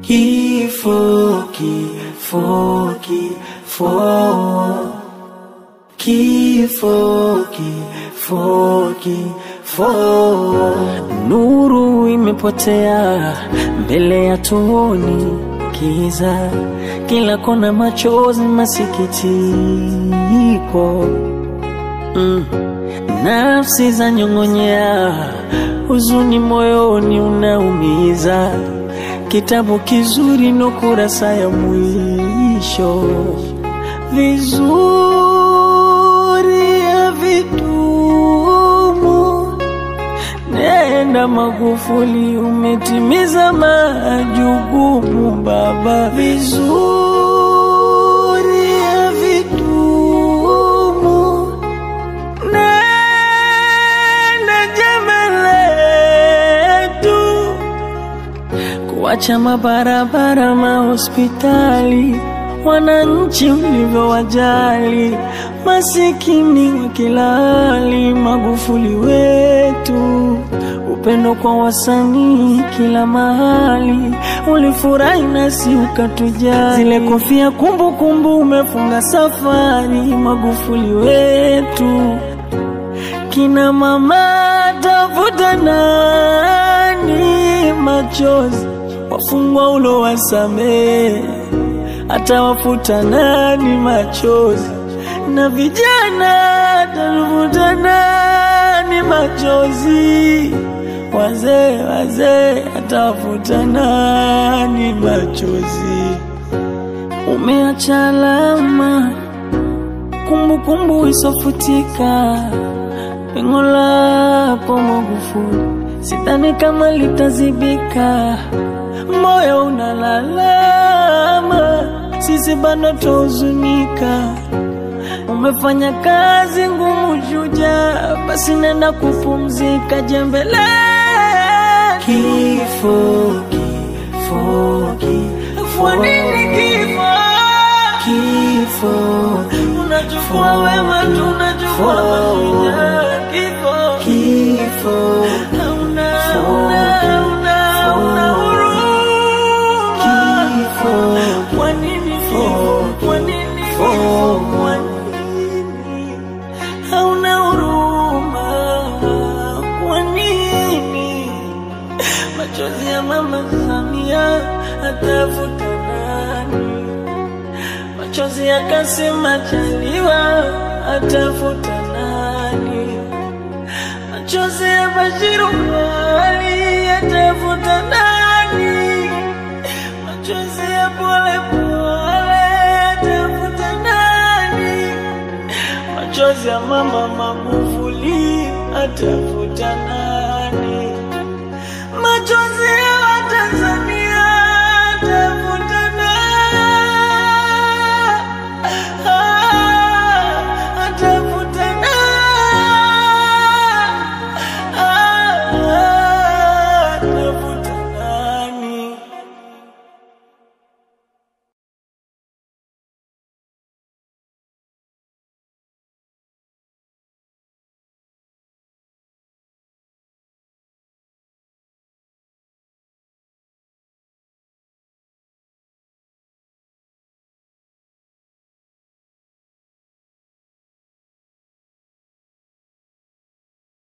Kifo, kifo, kifo, kifo, kifo, kifo. Nuru imepotea mbele ya tuoni kiza, kila kona machozi, masikitiko mm. Nafsi za nyong'onyea, huzuni moyoni unaumiza. Kitabu kizuri no kurasa ya mwisho, vizuri havitumu. Nenda Magufuli, umetimiza majukumu baba, vizuri havitumu. Nenda jema letu kuacha mabarabara, mahospitali, wananchi ulivyowajali, masikini wa kila hali. Magufuli wetu, upendo kwa wasanii kila mahali, ulifurahi nasi ukatujali. Zile kofia kumbukumbu, umefunga safari. Magufuli wetu, kina mama tafuta nani machozi, wafungwa ulo wasamee, atawafuta nani machozi, na vijana tafuta nani machozi, wazee wazee atawafuta nani machozi. Umeacha alama kumbukumbu isofutika pengo lako Magufuli, sidhani kama litazibika. Moyo unalalama, sisi bado tuhuzunika. Umefanya kazi ngumu, shujaa, basi nenda kupumzika, jembele kifo, kifo, kifo. Kwa nini kifo? Kifo, unachukua wema, tunachukua mashujaa. Kifo, kifo, hauna, hauna, hauna, hauna huruma. Kifo, kwa nini kifo? Kwa nini kifo? Kwa nini hauna huruma? Kwa nini machozi ya mama Samia atafuta nani? machozi ya Kassim Majaliwa atafuta nani? Machozi ya Bashiru Ali atafuta nani? Machozi ya Pole Pole atafuta nani? Machozi ya mama Magufuli atafuta nani?